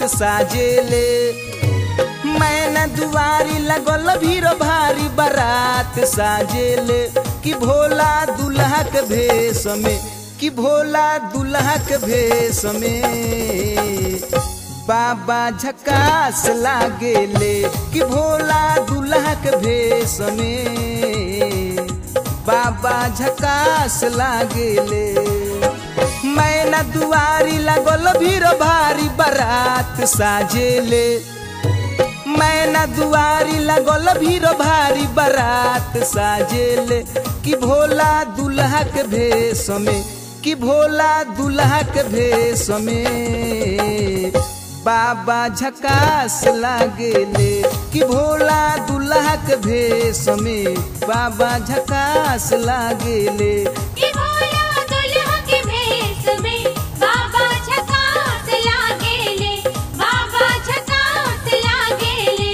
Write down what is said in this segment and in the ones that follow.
साजेले मैना दुआरी लगल भीड़ भारी बारात साजेले कि भोला दुल्हा के भेष में कि भोला दुल्हा के भेष में बाबा झकास लागेले कि भोला दुल्हा के भेष में बाबा झकास लागेले मैना दुआरी लगल भीड़ भारी बारात साजेले मैना दुआरी लगल भीड़ भारी बारात साजेले कि भोला दुल्हा के भेष में कि भोला दुल्हा के भेष में बाबा झकास लागेले कि भोला दुल्हा के भेष में बाबा झकास लागेले कि भोला दुल्हा के भेष में बाबा झकास लागेले बाबा झकास लागेले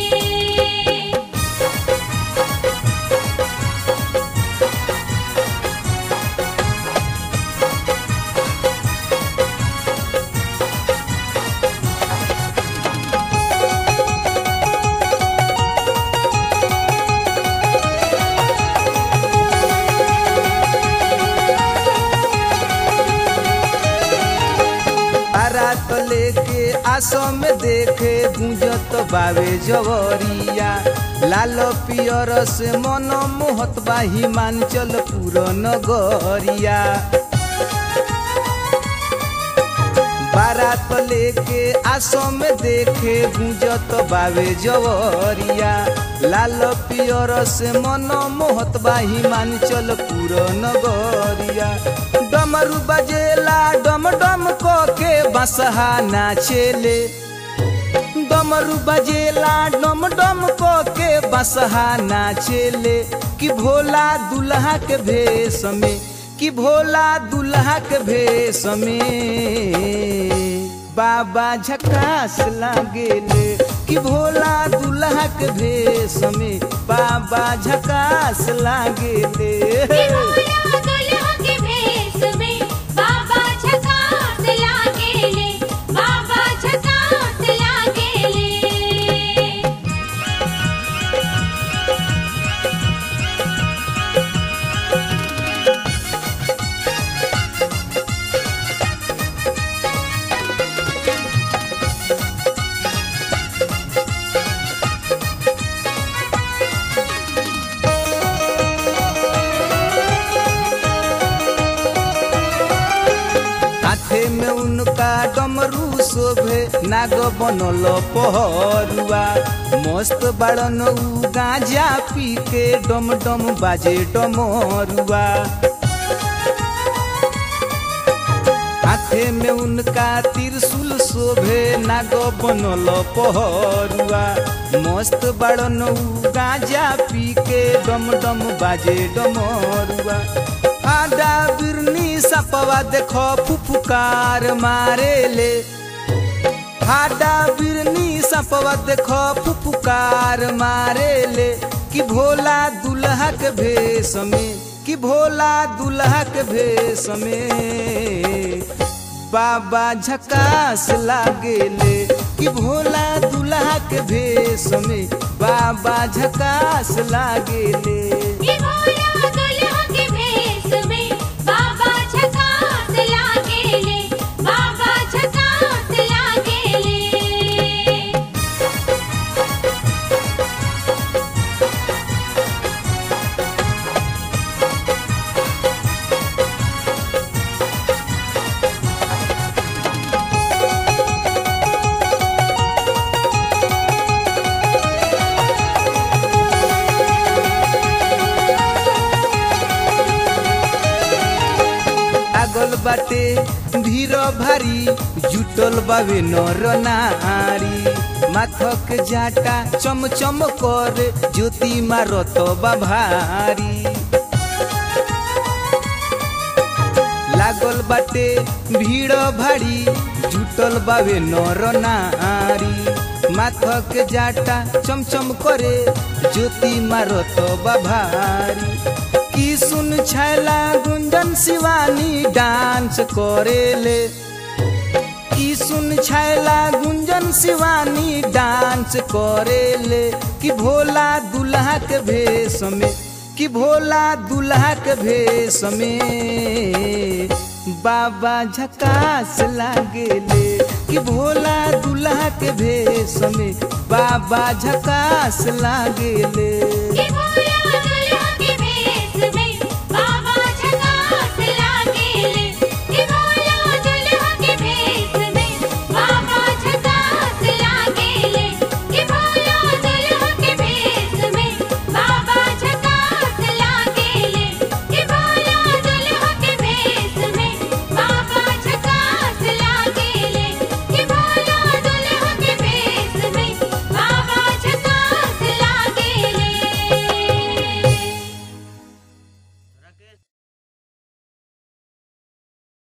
बारात लेके आसो में देखे गुंजत बावे जवरिया लाल पियर से मन मोहत बा हिमांचल पूरा नगरिया बारात लेके आसो में देखे गुंजत बावे जवरिया लाल पियर से मन मोहत बा हिमांचल पूरा नगरिया डमरू बजेला डम डम को के बसहा नाचेले डमरू बजेला डम डम को के बसहा नाचेले कि भोला दुल्हा के भेष में कि भोला दुल्हा के भेष में बाबा झकास लागेले कि भोला दुल्हा के भेष में बाबा झकास लागेले कि भोला दुल्हा के भेष में बाबा झकास लागेले बाबा झकास लागेले हाथे में उनका डमरू शोभे नाग बनल पहरुआ मस्त बाड़न उ गांजा पी के डम डम बाजे डमरुआ हाथे में उनका त्रिशूल शोभे नाग बनल पहरुआ मस्त बाड़न उ गांजा पी के डम डम बाजे डमरुआ आडा बिरनी सपवा देखो फुफुकार मारेले हाडा बिरनी सपवा देखो फुफुकार मारेले कि भोला दुल्हा के भेष में कि भोला दुल्हा के भेष में बाबा झकास लागेले कि भोला दुल्हा के भेष में बाबा झकास लागेले कि भोला दुल्हा के भेष में बाबा झकास लागेले बाबा झकास लागेले लागल बाटे भीड़ भारी जुटल बावे नर नारी माथक जाटा चम चम कर ज्योति मारत बा भारी लागल बाटे भीड़ भारी जुटल बावे नर नारी माथक जाटा चमचम करे ज्योति मारत बा भारी की सुन छैला गुंजन शिवानी डांस करेले की सुन छैला गुंजन शिवानी डांस करेले कि भोला दुल्हा के भेष में कि भोला दुल्हा के भेष में बाबा झकास लागेले कि भोला दुल्हा के भेष में बाबा झकास लागेले कि